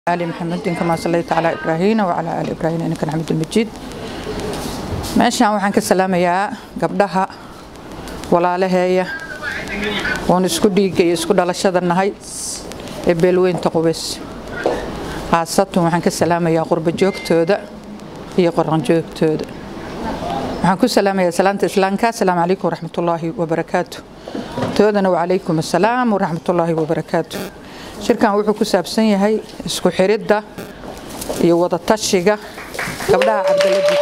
آل محمد كما صليت على إبراهيم وعلى آل إبراهيم إنك حميد مجيد meeshaan waxaan ka salaamayaa gabdhaha walaalaheeya oon isku dhiigga iyo isku dhalashada nahay ee beelweynta qubays khaasatan waxaan ka salaamayaa qurbo joogtooda iyo qoran joogtooda waxaan ku salaamayaa salaanta islaamka asalaamu calaykum waraxmatullaahi wabarakaatu toodana wacalaykum assalaam waraxmatullaahi wabarakaatu shirkan wuxuu ku saabsan yahay isku xiridda iyo wadatashiga gabdhaha cabdaladiis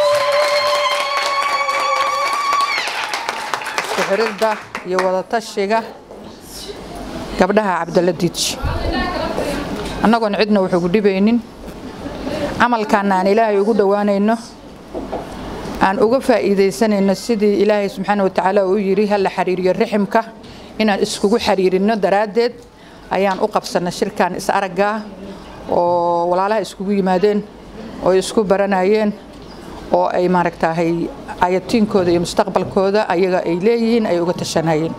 isku xiridda iyo wadatashiga gabdhaha cabdaladiij annagoon cidna wuxuugu dhibaynin camalkaana aan ilaahay ugu dhowaanayno aan uga faa'iidaysanayno sidii ilaahay subxaana watacaala uu yidhi ha la xiriiriyo riximka inaan iskugu xiriirino daraaddeed ayaan u qabsanay shirkan is araggaa oo walaalaha iskugu yimaadeen oo isku baranayeen oo ay maaragtahay ayatiinkooda iyo mustaqbalkooda ayaga ay leeyihiin ay uga tashanayeen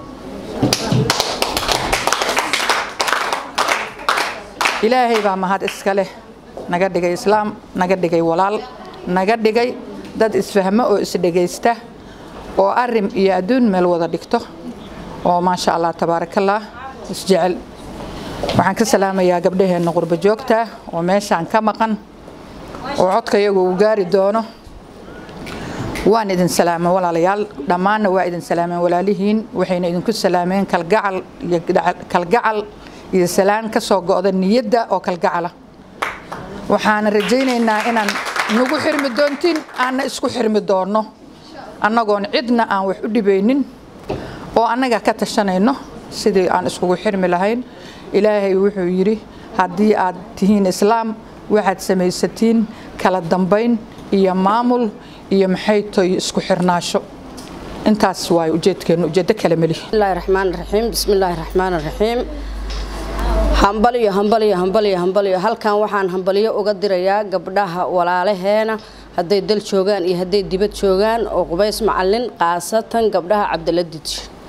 ilaahay baa mahad iska leh naga dhigay islaam naga dhigay walaal naga dhigay dad isfahmo oo isdhegaysta oo arim iyo adduun meel wada dhigto oo maasha allah tabaarakallah isjecel waxaan ka salaamayaa gabdhaheenna qurbo joogta oo meeshaan ka maqan oo codka iyagu uu gaari doono waan idin salaamay walaalayaal dhammaanna waa idin salaameen walaalihiin waxayna idinku salaameen kalgacal iyo kalgacal iyo salaan ka soo go'da niyadda oo kalgacala waxaana rajaynaynaa inaan nagu xirmi doontiin aanna isku xirmi doonno annagoon cidna aan wax u dhibaynin oo annaga ka tashanayno sidii aan iskugu xirmi lahayn ilaahay wuxuu yidhi haddii aad tihiin islaam waxaad samaysatiin kala dambayn iyo maamul iyo maxay toy isku xirnaasho intaas waay ujeedkeennu ujeeddo kale melihi bismillahi raxmaan raxiim bismillaahi raxmaan raxiim hambaliyo hambaliyo hambaliyo hambaliyo halkan waxaan hambaliyo uga dirayaa gabdhaha walaalaheena hadday dal joogaan iyo hadday dibad joogaan oo qubays macalin khaasatan gabdhaha cabdiladij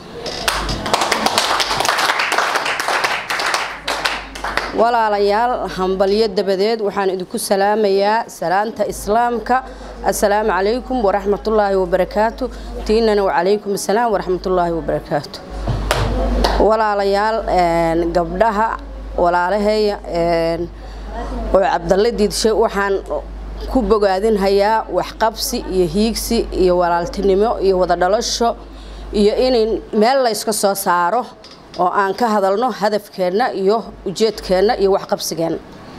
walaalayaal hambalyo dabadeed waxaan idinku salaamayaa salaanta islaamka assalaamu calaykum waraxmatullaahi wabarakaatu tiinana wacalaykum assalaam waraxmatullaahi wabarakaatu walaalayaal gabdhaha walaalaheeya oo cabdalle diidshe waxaan ku bogaadinhayaa waxqabsi iyo hiigsi iyo walaaltinimo iyo wada dhalasho iyo in meel layska soo saaro oo aan ka hadalno hadafkeenna iyo ujeedkeenna iyo waxqabsigeenna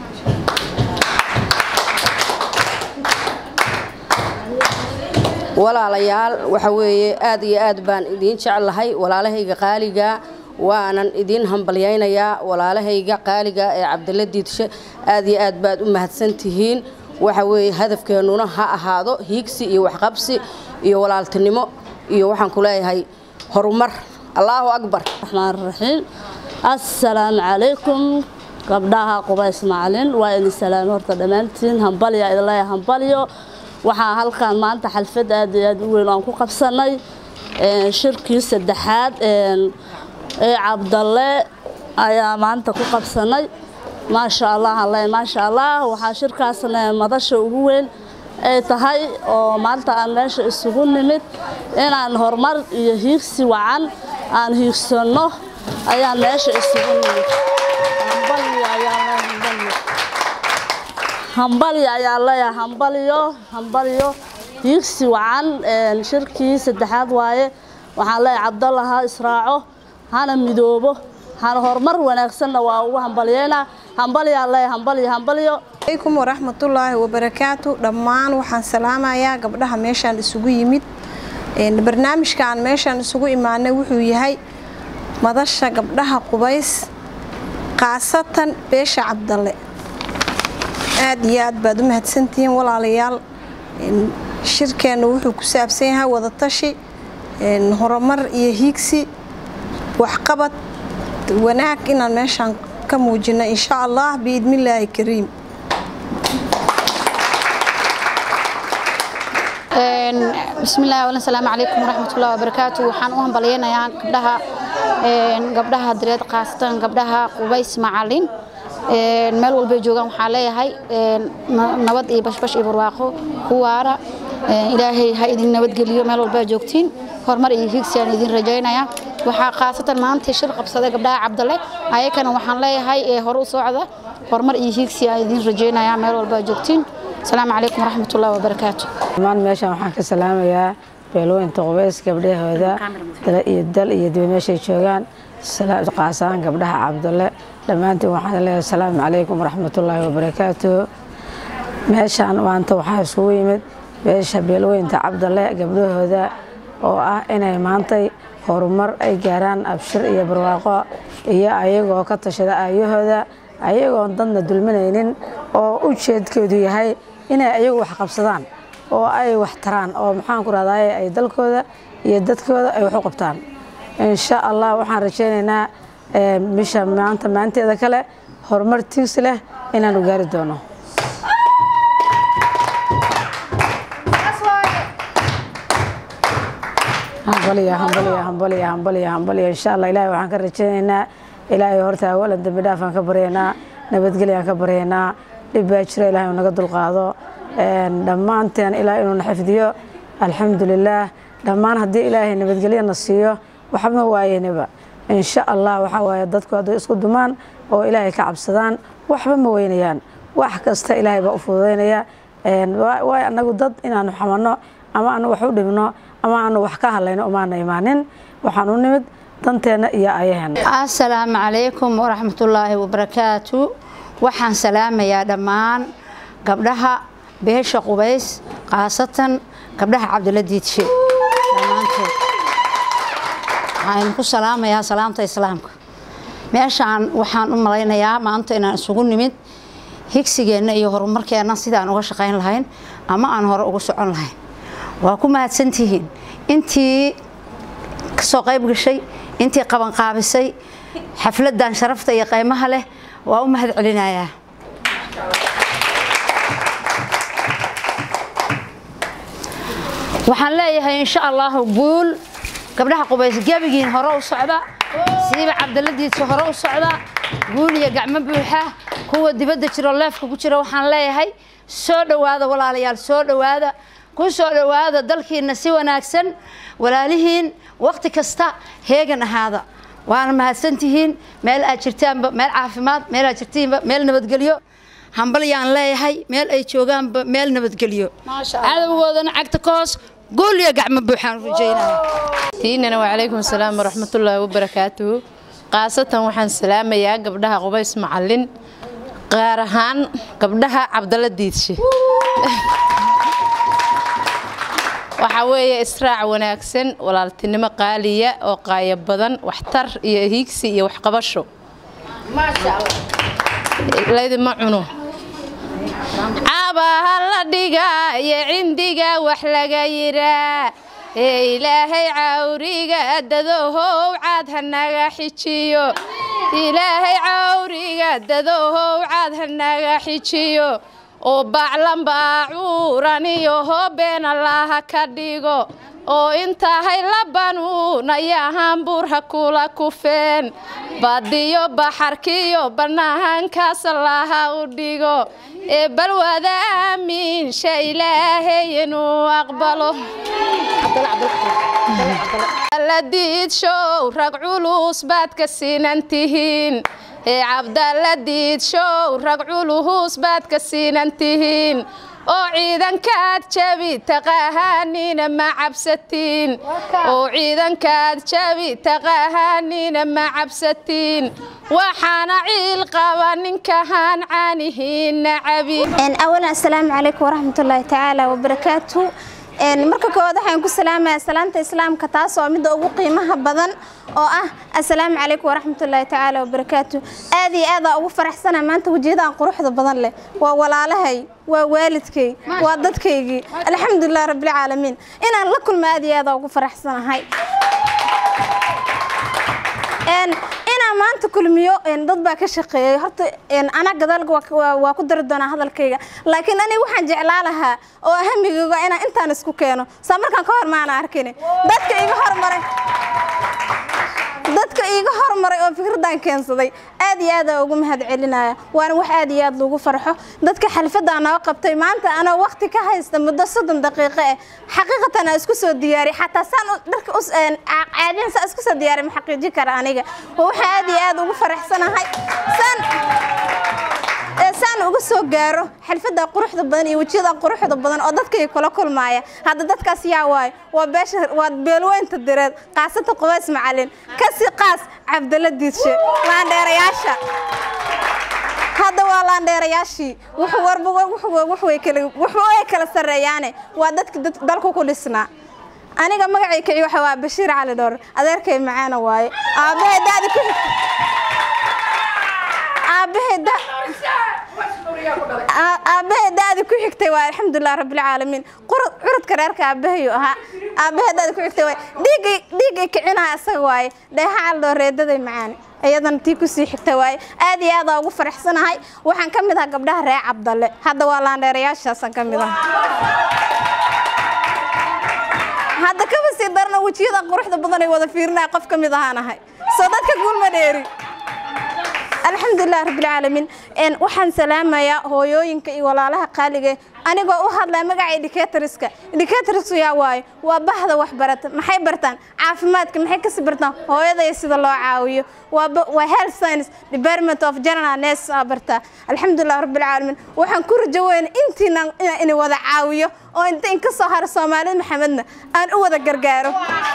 walaalayaal waxa weeye aad iyo aad baan idiin jeclahay walaalahayga qaaliga waanan idiin hambalyaynayaa walaalahayga qaaliga ee cabdilla diidshe aad iyo aad baad u mahadsantihiin waxa weeye hadafkeennuna ha ahaado hiigsi iyo waxqabsi iyo walaaltinimo iyo waxaan ku leeyahay horumar allaahu akbar raxmaan raxiim assalaamu calaykum gabdhaha qubays macalin waa idin salaame horta dhammaantiin hambalya idin leeyahay hambalyo waxaa halkan maanta xalfad aad iyo aad u weyn aan ku qabsanay shirkii saddexaad ee cabdalle ayaa maanta ku qabsanay maasha allah alle maasha allah waxaa shirkaasna madasha ugu weyn ay tahay oo maanta aan meesha isugu nimid inaan horumar iyo hiigsi wacan aan hiigsanno ayaan meesha isugu nimid hambalyo ayaan leeyahay hambalyo hambalyo hiigsi wacan shirkii saddexaad waaye waxaan leeyahay cabdalla ha israaco hana midoobo hana horumar wanaagsanna waa ugu hambalyeynaa hambalyaan leeyahay hambalyo hambalyo alaykum waraxmatullaahi wabarakaatu dhammaan waxaan salaamayaa gabdhaha meeshaan isugu yimid barnaamijkaan meeshaan isugu imaanay wuxuu yahay madasha gabdhaha qubays khaasatan beesha cabdalle aad iyo aad baad u mahadsantihiin walaalayaal shirkeenna wuxuu ku saabsan yahay wadatashi horumar iyo hiigsi waxqabad wanaag inaan meeshaan ka muujino insha allah biidnillaahi kariim bismillahi wala salaamu calaykum waraxmatullahi wabarakaatu waxaan u hambalyaynayaa gabdhaha gabdhaha direed khaasatan gabdhaha qubays macalin meel walbay joogaan waxaa leeyahay nabad iyo bashbash iyo barwaaqo ku waara ilaahay ha idin nabadgeliyo meel walbaa joogtiin horumar iyo higsiyaan idin rajaynaya waxaa khaasatan maanta shir qabsaday gabdhaha cabdalle ayakana waxaan leeyahay hore u socda horumar iyo higsi aan idin rajaynaya meel walbaa joogtiin asalaamu calaykum waraxmatullahi wabarakaatu dhammaan meeshan waxaan ka salaamayaa beelweynta qubays gabdhahooda iyo dal iyo diba meeshay joogaan qaasaan gabdhaha cabdalle dhammaantiin waxaan leeyahay asalaamu calaykum waraxmatullaahi wabarakaatu meeshaan maanta waxaa isugu yimid beesha beelweynta cabdalle gabdhahooda oo ah inay maantay horumar ay gaaraan abshir iyo barwaaqo iyo ayagoo ka tashada aayahooda ayagoon dadna dulminaynin oo ujeedkoodu yahay inay ayagu wax qabsadaan oo ay wax taraan oo maxaanku rahdaye ay dalkooda iyo dadkooda ay wax u qabtaan insha allah waxaan rajaynaynaa bisha maanta maanteeda kale horumar tiigsi leh inaanu gaari doono hambaliya hambaliya hambaliya hambaliya hambaliya insha allah ilaahay waxaan ka rajaynaynaa ilaahay horta awalan dembi dhaafaan ka baryaynaa nabadgelyaan ka baryaynaa dhib baa jira ilahay uu naga dulqaado dhammaanteen ilaahay inuuna xifdiyo alxamdulilaah dhammaan haddii ilaahay nabadgelyana siiyo waxma waayeynaba insha allah waxaa waaye dadku hadday isku dumaan oo ilaahay ka cabsadaan waxba ma weynayaan wax kasta ilaahay baa u fududaynaya waayo annagu dad inaanu xamanno ama aanu wax u dhibno ama aanu wax ka hadlayno umaana imaanin waxaan u nimid danteenna iyo ayaheena asalaamu calaykum waraxmatullaahi wabarakaatu waxaan salaamayaa dhammaan gabdhaha beesha qubays khaasatan gabdhaha cabdilla diidshe dhammaantood waxaan ku salaamayaa salaamta islaamka meeshaan waxaan u malaynayaa maanta inaan isugu nimid higsigeenna iyo horumarkeenna sidaan uga shaqayn lahayn ama aan hore ugu socon lahayn waa ku mahadsantihiin intii kasoo qayb gashay intii qabanqaabisay xafladan sharafta iyo qaymaha leh waa u mahad celinayaa waxaan leeyahay insha allahu guul gabdhaha qubays gebigiin hore u socda siiba cabdaladiisa hore u socda guul iyo gacmo buuxa kuwa dibadda jiro leefka ku jira waxaan leeyahay soo dhowaada walaalayaal soo dhowaada ku soo dhowaada dalkiina si wanaagsan walaalihiin wakhti kasta heegan ahaada waana mahadsantihiin meel aad jirtaanba meel caafimaad meel aad jirtiinba meel nabadgelyo hambalyaan leeyahay meel ay joogaanba meel nabadgelyo cadowgoodana cagta ka hoos guul iyo gacmo buuxaan rajaynaya tiinana wacalaykum asalaam waraxmatullaahi wabarakaatuhu khaasatan waxaan salaamayaa gabdhaha qubays macalin gaar ahaan gabdhaha cabdalla diidshe waxaa weeye israac wanaagsan walaaltinimo qaaliya oo qaaya badan waxtar iyo hiigsi iyo waxqabasho laydima cuno cabaha la dhigaa iyo cindiga wax laga yiraa ee ilaahay cawriga dadohow caad hanaga xijiyo ilaahay cawriga dadohow caad hanaga xijiyo oo baclan baacuuran iyo hoobeena laha ka dhigo oo intahay labanuunayahan buurha kula kufeen badiyo baxarkiyo bannaankaas laha u dhigo ee balwada aamiinsha ilaahay inuu aqbalo la diidshow rag culus baad ka siinan tihiin ee cabdalla diidshow rag culus baad ka siinan tihiin oo ciidankaad jabi taqahaaniina ma cabsatiin oo ciidankaad jabi taqahaaniina ma cabsatiin waxaana ciil qaba ninkahaan caanihiina cabi awalan assalaamu calaykum waraxmatullaahi tacaala wabarakaatu marka koowaad waxaan ku salaamayaa salaanta islaamka taas oo midda ugu qiimaha badan oo ah assalaamu calaykum waraxmatullaahi tacaala wabarakaatu aad iyo aadaa ugu faraxsana maanta wejiyadaan quruxda badan leh waa walaalahay waa waalidkay waa dadkaygii alxamdulilah rabbilcaalamiin inaan la kulmo aad iyo aadaa ugu faraxsanahay inaan maanta kulmiyo dad baa ka shaqeeyay horta anaa gadaalka waa ku dari doonaa hadalkayga laakiin aniga waxaan jeclaa lahaa oo ahamigayga inaan intaan isku keeno saa markaan ka hor maana arkin dadka iga hormaray dadka iiga hormaray oo fikraddan keensaday aad iyo aad aa ugu mahad celinaya waana wax aad iyo aad lagu farxo dadka xalfaddaa noo qabtay maanta anoo waqti ka haysta muddo soddon daqiiqo eh xaqiiqatan aa isku soo diyaariy xataa saan u- dharka us- een, ca- caadiyan saa isku soo diyaariy ma xaqiijin kara aniga waa waxa aad iyo aad ugu faraxsanahay saan ee saan uga soo gaaro xalfadda quruxda badan iyo wejiyada quruxda badan oo dadkay kula kulmaaya hadda dadkaas yaa waayo waa beesha waa beelweynta direed qaasata qubays macalin kasi qaas cabdalla diidshe laandheerayaasha hadda waa laandheerayaashii wuxuu warba wuxuu wuxuu way kala wuxuu ay kala sareeyaane waa dadka dad- dalku ku dhisnaa aniga magacay kici waxa waa bashiir cali dhowr adeerkay macaana waaye aabahay daadi ku xigta aabahay da Aa- aabahay daadi ku xigtay waa alxamdulilah rabbilcaalamiin qurud curudka reerka aabahayu ahaa aabahay daadi ku xigtay waay dhiigay dhiigay kicinaha isaga waaye dheeha caldoo reedaday macaani iyadana tii kusii xigta waaye aad iyo aad aa ugu faraxsanahay waxaan ka mid ahaa gabdhaha reer cabdalle hadda waa laandheerayaashaasaan ka mid ah hadda kaba sii darna wejiyada quruxda badan ay wada fiirinaya qof ka mid ahaanahay soo dadka guulma dheeri alxamdulilah rabbilcaalamiin Een, waxaan salaamayaa hooyooyinka iyo walaalaha qaaliga eh, anigoo u hadlaya magaca educatorska educatorsku yaa waayo waa bahda waxbarata maxay bartaan caafimaadka maxay kasi bartaan hooyada iyo sida loo caawiyo waa ba- waa health science department of general nurse aa bartaa alxamdulilah rabbilcaalamiin waxaan ku rajo weyna intiina inaan ini wada caawiyo oo inta in ka soo haro soomaalida maxamedna aan u wada gargaaro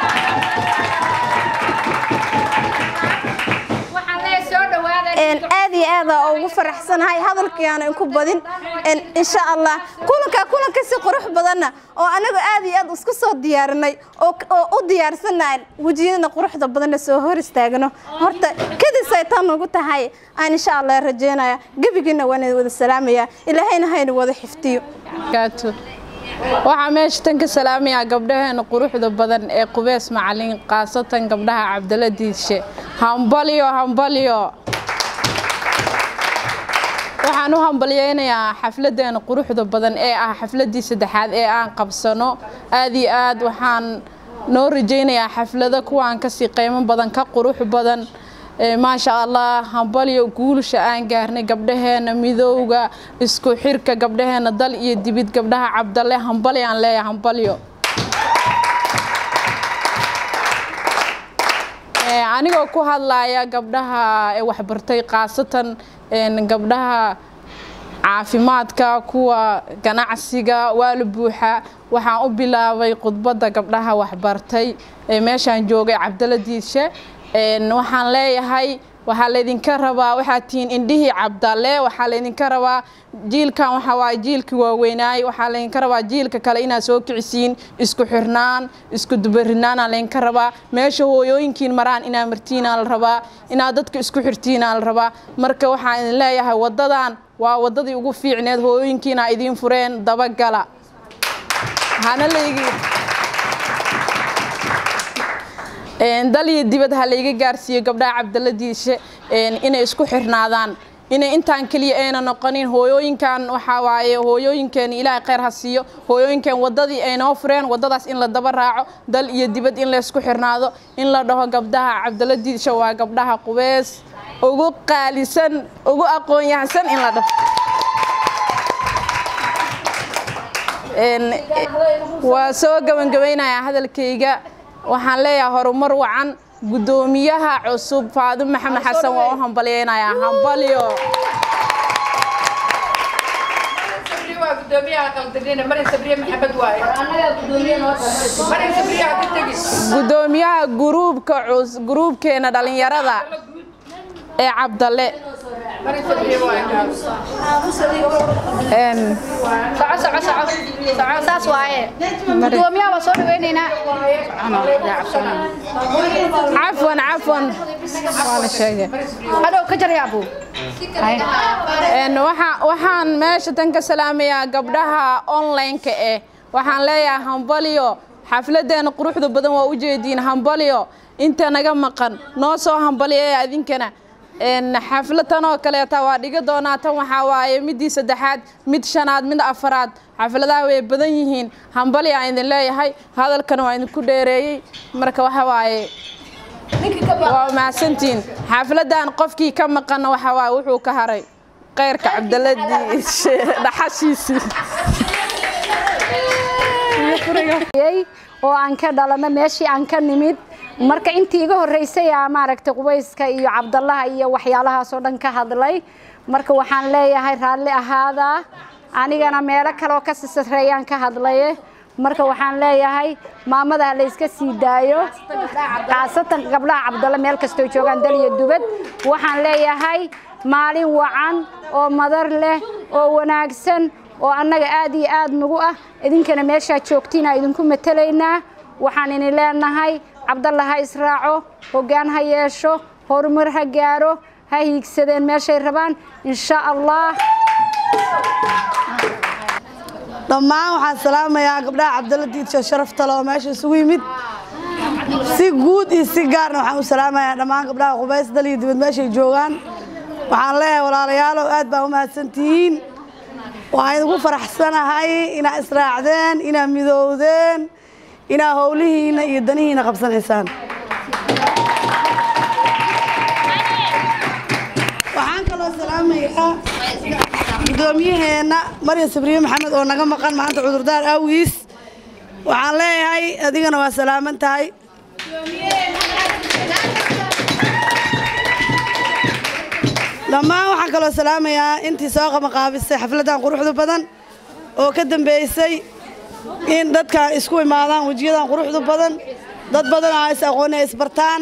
Een, aad iyo aad aa ugu faraxsanahay hadalkii aan inku badin Een, insha allah kulanka kulanka si qurux badanna oo anagu aad iyo aad isku soo diyaarinay oo oo u diyaarsanayn wejiyadana quruxda badanna soo hor istaagno horta kadis ay tan ugu tahay aan insha allah rajeynaya gebigiina waan idin wada salaamaya ilaahayna hayna wada xifdiyo barakaatu waxaa meesha tan ka salaamayaa gabdhaheena quruxda badan ee qubeys macalin khaasatan gabdhaha cabdalla diidshe hambalyo hambalyo waxaan u hambalyeynayaa xafladeena quruxda badan ee ah xafladii saddexaad ee aan qabsano aad iyo aad waxaan noo rajaynayaa xaflado kuwaan kasii qiimo badan ka qurux badan Ee, maasha allah hambalyo guulasha aan gaarnay gabdhaheena midowga isku xirka gabdhaheena dal iyo dibid gabdhaha cabdalle hambalyo aan leeyahay hambalyo Ee, anigoo ku hadlaya gabdhaha ee waxbartay khaasatan een, gabdhaha caafimaadka kuwa ganacsiga waa la buuxa waxaan u bilaabay khudbadda gabdhaha waxbartay ee meeshaan joogay cabdalla diidshe Een, waxaan leeyahay waxaa laydinka rabaa waxaad tihiin indhihii cabdalle waxaa laydinka rabaa jiilkan waxaa waaye jiilkii waaweynaay waxaa laydinka rabaa jiilka kale inaad soo kicisiin isku xirnaan isku dubarinaanaa laydinka rabaa meesha hooyooyinkiin maraan inaad martiinaa la rabaa inaad dadka isku xirtiinaa la rabaa marka waxaan idin leeyahay waddadan waa waddadii ugu fiicneed hooyooyinkiina idiin fureen dabagala hana laygi Een, dal iyo dibad ha layga gaarsiiyo gabdhaha cabdalla diishe een, inay isku xirnaadaan inay intaan keliya ayna noqonin hooyooyinkan waxaa waaye hooyooyinkeena ilaahay khayr ha siiyo hooyooyinkeen waddadii ay noo fureen waddadaas in la daba raaco dal iyo dibad in la isku xirnaado in la dhaho gabdhaha cabdalla diishe waa gabdhaha qubeys ugu qaalisan ugu aqoon yahansan in la dhaho Een, waa soo gabangabeynayaa hadalkayga waxaan leeyahay horumar wacan guddoomiyaha cusub faadimo maxamed xasan waa u hambalyeynayaa hambalyo guddoomiyaha guruubka cus guruubkeena dhalinyarada ee cabdalle Een, saas waaye gudoomiyaha waa soo dhaweynaynaa cafwan cafwan waa la sheegay hadhow ka jarya abu Een, waxa- waxaan meesha tan ka salaamayaa gabdhaha online-ka eh waxaan leeyahay hambalyo xafladeena quruxda badan waa ujeediin hambalyo inta naga maqan noo soo hambalyeeya idinkana Een, xaflad tan oo kaleeta waa dhiga doonaa tan waxaa waaye midii saddexaad mid shanaad mid afaraad xafladaha way badan yihiin hambalyo aan idin leeyahay hadalkana waa idinku dheereeyey marka waxa waaye waa mahadsantihiin xafladan qofkii ka maqana waxa waaye wuxuu ka haray khayrka cabdaladii dhaxashiisii oo aan ka dhalano meeshii aan ka nimid marka intii iga horreysay aa maaragtay qubayska iyo cabdallaha iyo waxyaalahaasoo dhan ka hadlay marka waxaan leeyahay raalli ahaadaa anigana meelo kaleoo ka sisareeyaan ka hadlaye marka waxaan leeyahay maamada la iska sii daayo khaasatan gabdhaha cabdalle meel kastoo joogaan dal iyo dubad waxaan leeyahay maalin wacan oo madar leh oo wanaagsan oo annaga aad iyo aad nagu ah idinkana meeshaa joogtiina idinku matelaynaa waxaan ini leenahay cabdalla ha israaco hoggaan ha yeesho horumar ha gaaro ha hiigsadeen meeshay rabaan insha allah dhammaan waxaan salaamayaa gabdhaha cabdalla diidsho sharaftale oo meesha isugu yimid si guud iyo si gaarna waxaan u salaamayaa dhammaan gabdhaha qubays dal iyo dibad meeshay joogaan waxaan leeyahay walaalayaalow aad baa u mahadsantihiin waxaan idinku faraxsanahay inaad israacdeen inaad midowdeen inaad howlihiinna iyo danihiinna qabsanaysaan waxaan kaloo salaamayaa guddoomiyaheenna maryan sabriye maxamed oo naga maqan maanta cudurdaar awgiis waxaan leeyahay adigana waa salaaman tahay dhammaan waxaan kaloo salaamayaa intii soo qabanqaabisay xafladdan quruxda badan oo ka dambeysay in dadkan isku imaadaan wejiyadan quruxda badan dad badan aa is aqooni ay isbartaan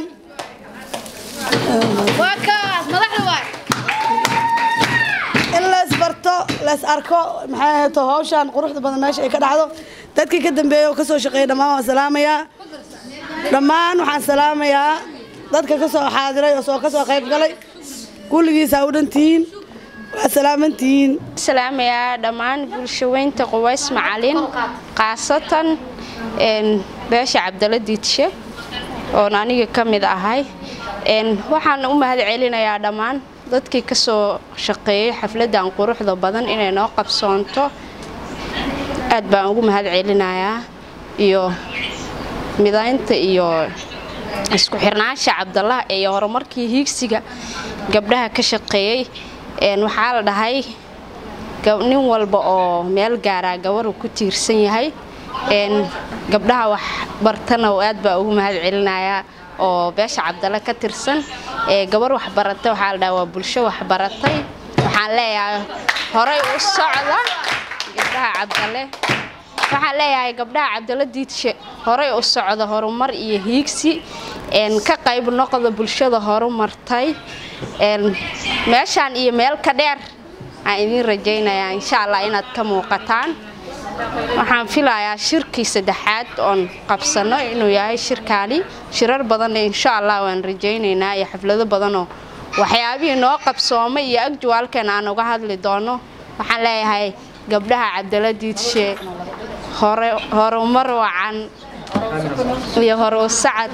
in la isbarto las arko maxay ahayto hawshan quruxda badan meesha ay ka dhacdo dadkii ka dambeeyey oo ka soo shaqeeyay dhammaan waan salaamayaa dhammaan waxaan salaamayaa dadka ka soo xaadiray oo soo ka soo qayb galay kulligiisa u dhantihiin waa salaamantihiin salaamayaa dhammaan bulshaweynta qubays macalin khaasatan beesha cabdalla diidshe oon aniga ka mid ahay waxaan u mahad celinayaa dhammaan dadkii ka soo shaqeeyey xafladdan quruxda badan inay noo qabsoonto aad baan ugu mahad celinayaa iyo midaynta iyo isku xirnaansha cabdallah iyo horumarkii hiigsiga gabdhaha ka shaqeeyey waxaa la dhahay nin walba oo meel gaaraa gabaru ku tiirsan yahay gabdhaha wax bartana aad baa ugu mahad celinayaa oo beesha cabdalle ka tirsan gabar waxbaratay waxaa la dhaha waa bulsho waxbaratay waxaan leeyahay horay u socda gabdhaha cabdalle waxaan leeyahay gabdhaha cabdalle diidshe horay u socda horumar iyo hiigsi ka qayb noqda bulshada horumartay meeshaan iyo meel ka dheer aan idiin rajaynayaa insha allah inaad ka muuqataan waxaan filayaa shirkii saddexaad oon qabsano inuu yahay shirkaani shirar badanna insha allah waan rajaynaynaa iyo xaflado badanoo waxyaabihii noo qabsoomay iyo agjuwaalkeen aan uga hadli doono waxaan leeyahay gabdhaha cabdalla diidshe horumar wacan iyo hore u sacad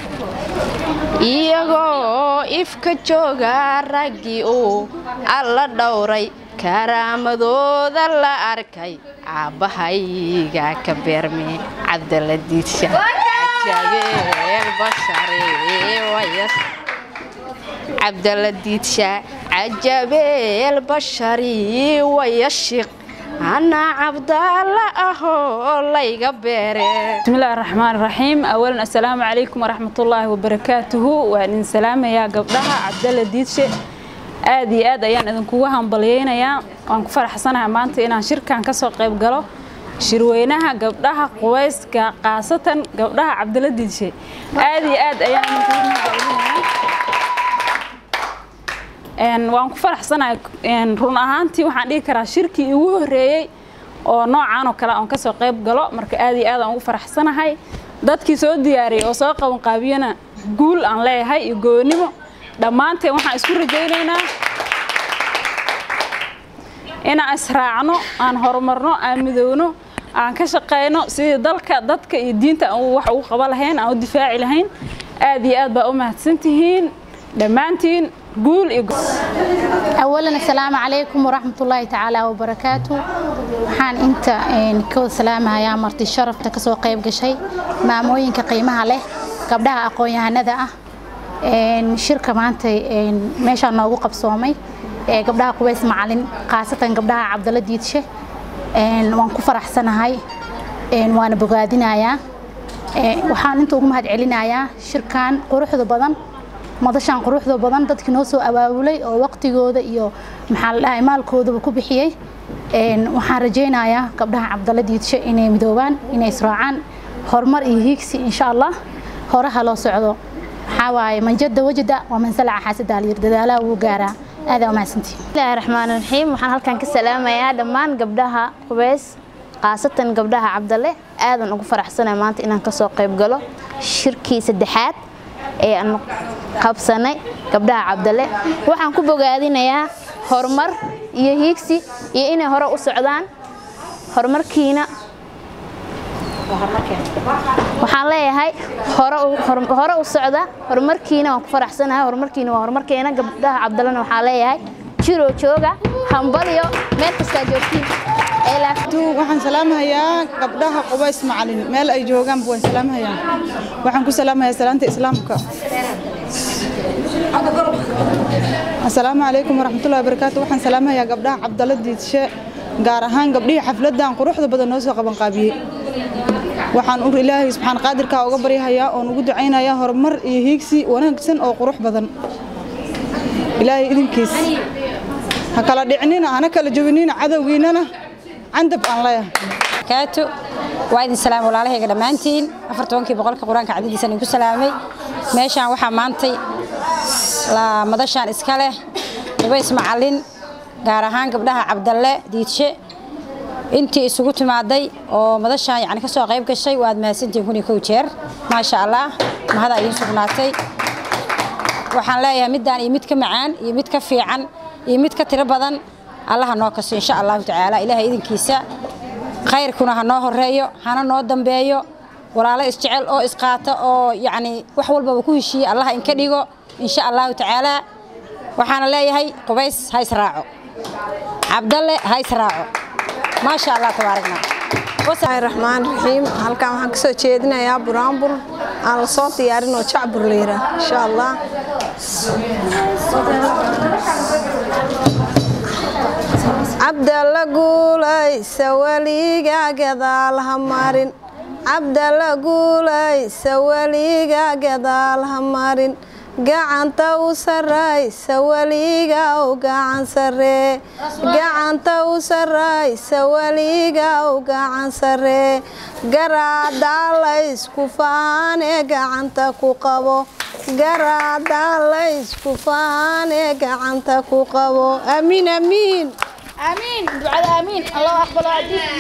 iyagoo ifka jooga raggii uu alla dhowray karaamadooda la arkay caabbahayga ka beerme cabdalla diidsha cabdalla diidsha cajabeel bashari wayashiq أنا عبد الله أهو ليغا بيري بسم الله الرحمن الرحيم أولا السلام عليكم ورحمة الله وبركاته وأن سلام يا قبلها عبد الله ديتشي aad iyo aad ayaan idinkugu hambalyeynayaa waan ku faraxsanahay maanta inaan shirkan ka soo qayb galo shirweynaha gabdhaha qubayska khaasatan gabdhaha cabdalla diidshe aad iyo aad ayaan idinkugu hambalyeynayaa waan ku faraxsanahay run ahaantii waxaan dhihi karaa shirkii igu horreeyey oo noocan oo kale aan ka soo qayb galo marka aad iyo aad aan ugu faraxsanahay dadkii soo diyaariyey oo soo qaban qaabiyana guul aan leeyahay iyo goonnimo dhammaanteen waxaan isku rajaynaynaa inaan israacno aan horumarno aan midowno aan ka shaqayno sidii dalka dadka iyo diinta aan wax ugu qaban lahayn aan u difaaci lahayn aad iyo aad baa u mahadsantihiin dhammaantiin قول أولا السلام عليكم ورحمة الله تعالى وبركاته waxaan inta ka salaamayaa marti sharafta kasoo qayb gashay maamooyinka qiimaha leh gabdhaha aqoon-yahanada ah shirka maanta meeshaa noogu qabsoomay ee gabdhaha qubays macalin khaasatan gabdhaha cabdalla diidshe waan ku faraxsanahay waana bogaadinayaa waxaan inta ugu mahad celinayaa shirkan quruxda badan madashan quruxda badan dadkii noo soo abaabulay oo waqtigooda iyo maxaa la dhahay maalkoodaba ku bixiyey waxaan rajaynayaa gabdhaha cabdalla diidshe inay midoobaan inay israacaan horumar iyo hiigsi insha allah horaha loo socdo waxaa waaye manjada wajada waa mansalaca xaasada alyir dadaalaha wuu gaaraa aadaa umahadsantihi bismillaahi raxmaani raxiim waxaan halkan ka salaamayaa dhammaan gabdhaha qubeys khaasatan gabdhaha cabdalle aadan ugu faraxsanay maanta inaan kasoo qayb galo shirkii saddexaad ee aan qabsanay gabdhaha cabdalle waxaan ku bogaadinayaa horumar iyo hiigsi iyo inay hore u socdaan horumarkiina waxaan leeyahay hore u socda horumarkiina waan ku faraxsanahay horumarkiina waa horumarkeena gabdhaha cabdallena waxaa leeyahay jiro jooga hambalyo meel kastaa joogtiin waxaan salaamahayaa gabdhaha qubays macalin meel ay joogaanba waan salaamahayaa waxaan ku salaamahayaa salaanta islaamka asalaamu calaykum waraxmatullahi wabarakaatu waxaan salaamahayaa gabdhaha cabdalla diidshe gaar ahaan gabdhihii xafladdan quruxda badan noo soo qabanqaabiyey waxaan ur ilaahay subxaan qaadirkaa uga baryahayaa oon ugu ducaynayaa horumar iyo hiigsi wanaagsan oo qurux badan ilaahay idinkiis ha kala dhicinina hana kala jabinina cadowgiinana candab aan leeyahay kaatu waa idin salaam walaalahayga dhammaantiin afar tobankii boqolka qur-aanka cadadiisaan idinku salaamay meeshaan waxaa maantay madashaan iska leh qubays macallin gaar ahaan gabdhaha cabdalle diidshe intii isugu timaaday oo madashaan yani kasoo qayb gashay waad mahadsantihiin kun iyo kow jeer maasha allah mahadaa idiin sugnaatay waxaan leeyahay middaan iyo mid ka macaan iyo mid ka fiican iyo mid ka tiro badan allaha noo kaso insha allahu tacaala ilaahay idinkiisa khayrkuna ha noo horeeyo hana noo dambeeyo walaalo isjecel oo isqaata oo yacni wax walbaba ku heshiiye allaha inka dhigo insha allahu tacaala waxaana leeyahay qubays ha israaco cabdalle ha israaco maasha allah tabaaragna bismillaahi raxmaan raxiim halkan waxaan kasoo jeedinayaa buraanbur aan la soo diyaarin oo jacbur la yidhaah insha allah cabdalla guulaysa weliga gadaal ha marin cabdalla guulaysa weliga gadaal ha marin gacanta u saraysa weliga u gacan saree gacanta u saraysa weliga u gacan saree garaadaa laysku faanee gacanta ku qabo garaadaa laysku faanee gacanta ku qabo amiin amiin آمين دعاء آمين الله أقبل